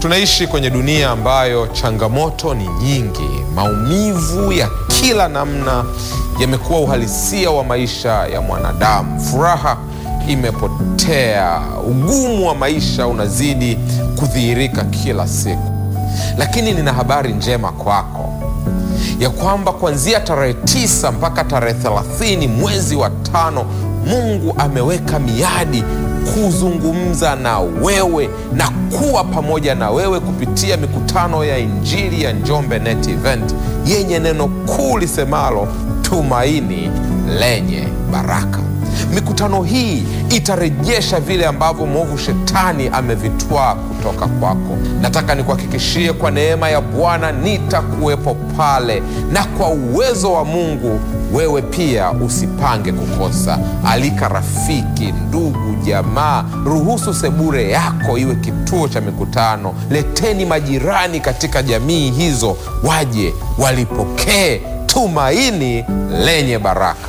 Tunaishi kwenye dunia ambayo changamoto ni nyingi. Maumivu ya kila namna yamekuwa uhalisia wa maisha ya mwanadamu. Furaha imepotea, ugumu wa maisha unazidi kudhihirika kila siku. Lakini nina habari njema kwako ya kwamba kuanzia tarehe tisa mpaka tarehe thelathini mwezi wa tano Mungu ameweka miadi kuzungumza na wewe na kuwa pamoja na wewe kupitia mikutano ya Injili ya Njombe Net Event yenye neno kuu lisemalo tumaini lenye baraka. Mikutano hii itarejesha vile ambavyo mwovu shetani amevitwaa kutoka kwako. Nataka nikuhakikishie kwa neema ya Bwana nitakuwepo pale, na kwa uwezo wa Mungu wewe pia usipange kukosa. Alika rafiki, ndugu, jamaa. Ruhusu sebure yako iwe kituo cha mikutano. Leteni majirani katika jamii hizo, waje walipokee tumaini lenye baraka.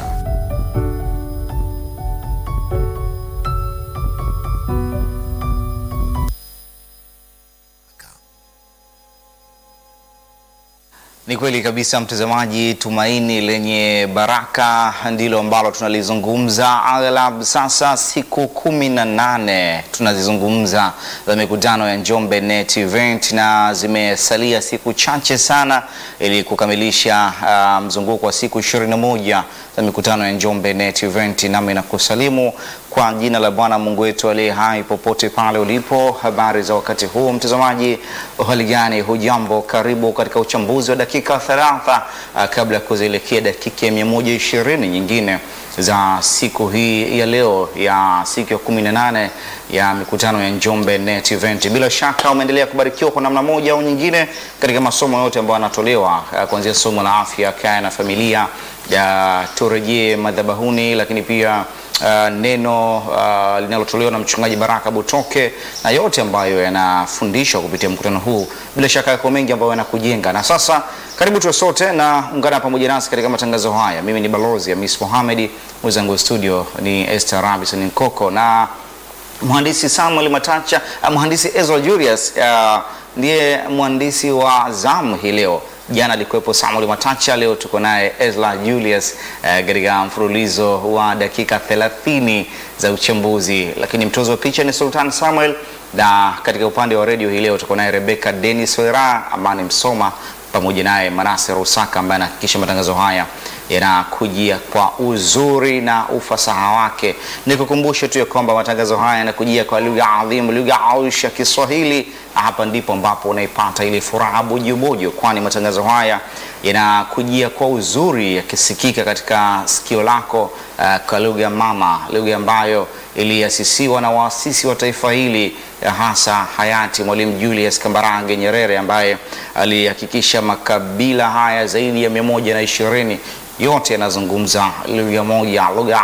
Ni kweli kabisa mtazamaji, tumaini lenye baraka ndilo ambalo tunalizungumza aghalabu sasa siku kumi na nane tunazizungumza za mikutano ya Njombe Net Event, na zimesalia siku chache sana ili kukamilisha uh, mzunguko wa siku 21 za mikutano ya Njombe Net Event, nami nakusalimu kwa jina la Bwana Mungu wetu aliye hai popote pale ulipo. Habari za wakati huu mtazamaji, hali gani? Hujambo, karibu katika uchambuzi wa dakika 30 uh, kabla ya kuzielekea dakika ya 120 nyingine za siku hii ya leo ya siku ya 18 ya mikutano ya Njombe Net Event. Bila shaka umeendelea kubarikiwa kwa namna moja au nyingine katika masomo yote ambayo yanatolewa uh, kuanzia somo la afya, kaya na familia ya turejee madhabahuni, lakini pia uh, neno uh, linalotolewa na mchungaji Baraka Butoke na yote ambayo yanafundishwa kupitia mkutano huu, bila shaka yako mengi ambayo yanakujenga. Na sasa karibu tuwe sote na ungana pamoja nasi katika matangazo haya. Mimi ni balozi Hamis Mohamed, mwenzangu studio ni Esther Robinson Nkoko na mhandisi Samuel Matacha, uh, mhandisi Ezra Julius uh, ndiye mhandisi wa zamu hii leo. Jana alikuwepo Samuel Matacha, leo tuko naye Ezra Julius katika uh, mfululizo wa dakika 30 za uchambuzi, lakini mtozo wa picha ni Sultan Samuel, na katika upande wa redio hii leo tuko naye Rebecca Dennis Wera, Amani Msoma pamoja naye Manase Rusaka ambaye anahakikisha matangazo haya yanakujia kwa uzuri na ufasaha wake. Nikukumbushe tu ya kwamba matangazo haya yanakujia kwa lugha adhimu, lugha aush ya Kiswahili, na hapa ndipo ambapo unaipata ile furaha bojobojo, kwani matangazo haya yanakujia kwa uzuri yakisikika katika sikio lako, uh, kwa lugha mama, lugha ambayo iliasisiwa na waasisi wa taifa hili hasa hayati Mwalimu Julius Kambarage Nyerere ambaye alihakikisha makabila haya zaidi ya mia moja na ishirini yote yanazungumza lugha moja, lugha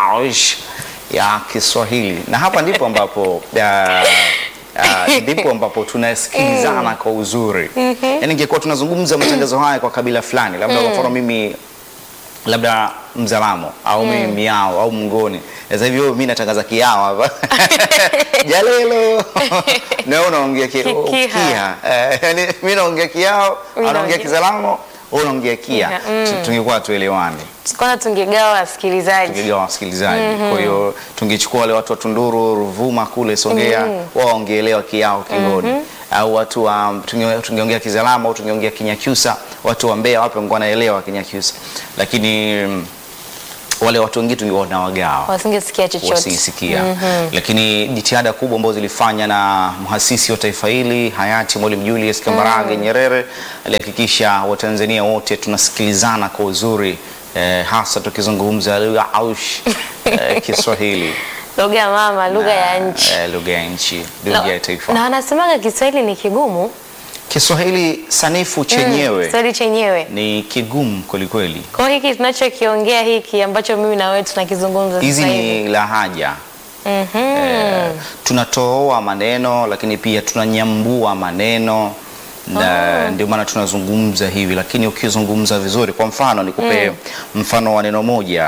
ya Kiswahili, na hapa ndipo ambapo uh, Uh, ndipo ambapo tunasikilizana kwa uzuri. Yaani ingekuwa tunazungumza matangazo haya kwa kabila fulani, labda kwa mfano mimi labda Mzalamo au mimi Miao au Mngoni. Sasa hivi mimi natangaza Kiao hapa Jalelo na wewe unaongea Kia, yaani mimi naongea Kiao, anaongea Kizalamo, wewe unaongea Kia, tungekuwa tuelewani kwanza tungegawa wasikilizaji, tungegawa wasikilizaji. Kwa hiyo tungechukua wale watu wa Tunduru, Ruvuma kule Songea, wao waongeelewa Kiao Kingoni, au watu wa tungeongea Kizalamo au tungeongea Kinyakyusa, watu wa Mbeya wapi wangekuwa wanaelewa Kinyakyusa, lakini wale watu wengine tungeona wagawa wasingesikia chochote, wasingesikia. Lakini jitihada kubwa ambazo zilifanya na mhasisi wa taifa hili hayati Mwalimu Julius Kambarage Nyerere alihakikisha Watanzania wote tunasikilizana kwa uzuri eh, hasa tukizungumza lugha aush eh, Kiswahili lugha mama, lugha ya nchi, eh, lugha ya nchi, lugha ya taifa. na wanasemaga Kiswahili ni kigumu. Kiswahili sanifu chenyewe Kiswahili chenyewe ni kigumu kwelikweli. kwa hiki tunachokiongea hiki ambacho mimi na wewe tunakizungumza Hizi sasa hivi ni lahaja Mhm. Eh, tunatoa maneno lakini pia tunanyambua maneno na ndio maana tunazungumza hivi, lakini ukizungumza vizuri, kwa mfano nikupe mfano wa neno moja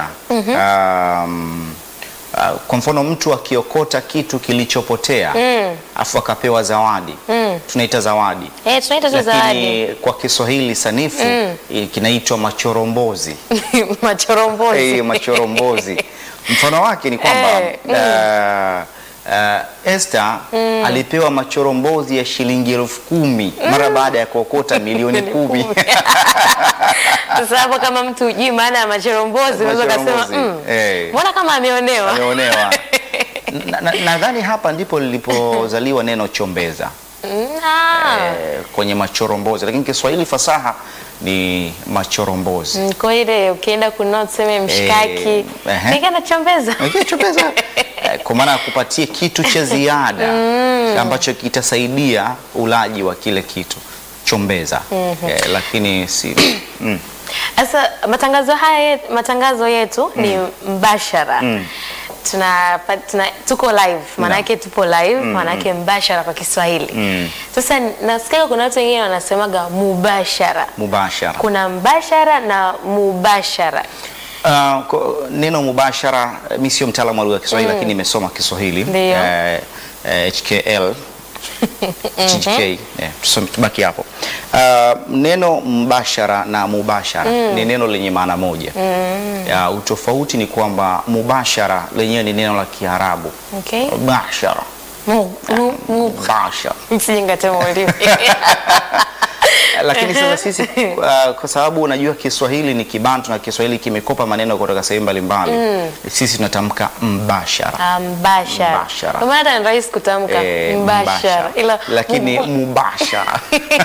um, uh, kwa mfano mtu akiokota kitu kilichopotea afu akapewa zawadi tunaita zawadi Eh, tunaita tu zawadi. lakini kwa Kiswahili sanifu eh, kinaitwa machorombozi. Machorombozi. Eh, machorombozi. Mfano wake ni kwamba Eh, uh, uh, Esther alipewa machorombozi ya shilingi elfu kumi mara baada ya kuokota milioni kumi. Sasa hapo kama mtu hujui maana ya machorombozi unaweza kusema Machorombozi, mm, eh. mbona kama ameonewa? Ameonewa. Na- na- Nadhani hapa ndipo lilipozaliwa neno chombeza Mm, ah. eh, kwenye machorombozi, lakini Kiswahili fasaha ni machorombozi. Mm, Kwa ile ukienda kununua tuseme mshikaki, ehe. nikaenda chombeza. Lakini chombeza eh, kwa maana ya kupatia kitu cha ziada ambacho kitasaidia ulaji wa kile kitu chombeza eh, lakini si mm. Sasa matangazo haya yet- matangazo yetu ni mbashara. Tuna, pa- tuna tuko live maana yake tupo live maana yake mbashara kwa Kiswahili. Sasa nasikia kuna watu wengine wanasemaga mubashara. mubashara Kuna mbashara na mubashara. Uh, ko- neno mubashara eh, mi sio mtaalamu wa lugha ya Kiswahili lakini nimesoma Kiswahili Ndio. eh, eh, HKL HGK eh, tusome- tubaki hapo. Uh, neno mbashara na mubashara ni neno lenye maana moja. Ya, utofauti ni kwamba mubashara lenyewe ni neno la Kiarabu. Okay? Bashara. Mu, mu, mu. Bashara. Msije ngatema ulimi. lakini sasa sisi uh, kwa sababu unajua Kiswahili ni Kibantu na Kiswahili kimekopa maneno kutoka sehemu mbalimbali sisi tunatamka mbashara Ah, mbashara. Mbashara. Kwa maana hata ni rahisi kutamka Eh, mbashara. Ila lakini mu- mubashara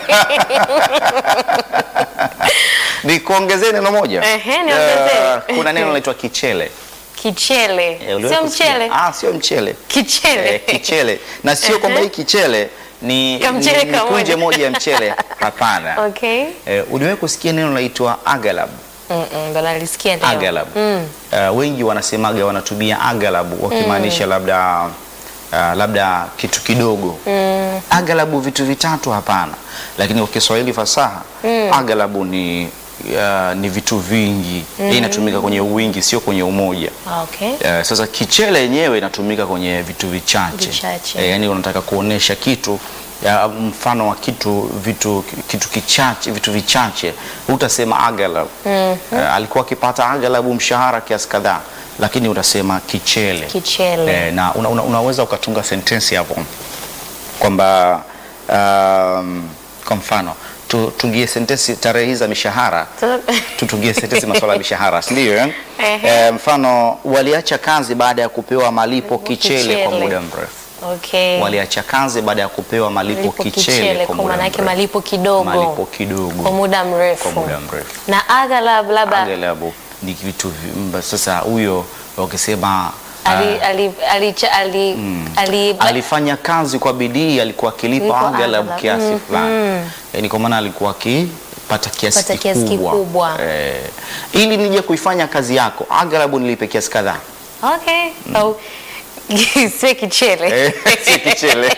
ni kuongezee neno moja Ehe, niongezee. Eh, kuna neno linaitwa kichele kichele. Eh, uliwahi Sio kusikia? mchele. ah sio mchele Kichele. Eh, kichele na sio kwamba hii kichele ni, Ka mchele ni, ni kamoja. kunje moja ya mchele hapana Okay. eh, uliwahi kusikia neno linaitwa agalab Mm, mm, ndo nalisikia leo. agalab uh, wengi wanasemaga wanatumia agalabu wakimaanisha labda uh, labda kitu kidogo agalabu vitu vitatu hapana lakini kwa kiswahili fasaha agalabu ni uh, ni vitu vingi Hii inatumika kwenye uwingi sio kwenye umoja Ah, Okay. Eh, sasa kichele yenyewe inatumika kwenye vitu vichache, Vichache. Eh, yani unataka kuonesha kitu ya mfano wa kitu vitu kitu kichache vitu vichache utasema agalab eh, alikuwa akipata agalabu mshahara kiasi kadhaa lakini utasema kichele, Kichele. Eh, na una, una, unaweza ukatunga sentensi hapo kwamba um, kwa mfano tu- tungie sentensi tarehe hizi za mishahara Sasa- tutungie sentensi masuala ya mishahara si ndio eh? Ehe. Eh, mfano waliacha kazi baada ya kupewa malipo kichele kwa Kichele. muda mrefu Okay. waliacha kazi baada ya kupewa malipo, Malipo kichele, kwa kwa muda maana yake mrefu. malipo kidogo. malipo kidogo Kwa muda mrefu. kwa muda mrefu Na aghalab labda aghalabu ni vitu vi- mba- sasa huyo wakisema ali ah, ali ali ali ali alifanya kazi kwa bidii alikuwa akilipa Alikuwa aghalabu aghalabu. kiasi Mhm. fulani yani kwa maana alikuwa akipata kiasi Pata kiasi kikubwa, kikubwa. Eh, ili nije kuifanya kazi yako aghalabu nilipe kiasi kadhaa Okay. Au sio kichele. Eh, si kichele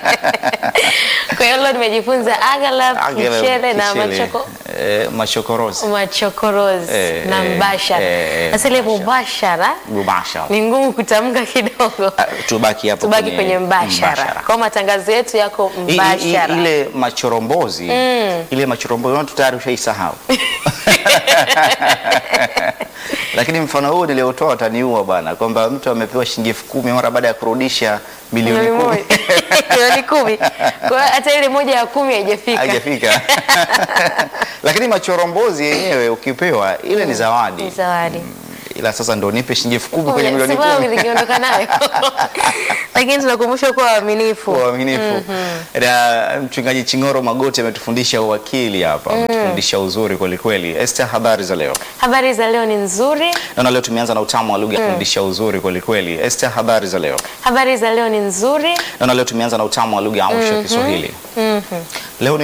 Kwa hiyo leo nimejifunza aghalab, Aghalabu, kichele na kichele. machoko Eh, machokorozi machokorozi Eh, na eh, mbashara. eh, eh, Sasa ile mbashara. mubashara mubashara ni ngumu kutamka kidogo. Ah, tubaki hapo Tubaki kwenye mbashara. Kwa matangazo yetu yako I- i- i- mbashara. ile machorombozi ile machorombozi watu tayari ushaisahau lakini mfano huu niliotoa utaniua bwana kwamba mtu amepewa shilingi elfu kumi mara baada ya kurudisha milioni Milioni kumi moja. Milioni kumi. Kwa hiyo hata ile moja ya kumi haijafika. hajafika lakini machorombozi yenyewe ukipewa ile ni zawadi Ni zawadi. ila sasa ndo nipe shilingi elfu kumi kwenye milioni Sababu kumi niliondoka nayo. Lakini tunakumbushwa kuwa waaminifu. uaminifu na mchungaji Chingoro Magoti ametufundisha uwakili hapa ametufundisha uzuri kwelikweli Esther habari za leo Habari za leo ni nzuri. naona leo tumeanza na utamu wa lugha kufundisha uzuri kwelikweli Esther habari za leo Habari za leo ni nzuri. naona leo tumeanza na utamu wa lugha ya amsho Kiswahili leo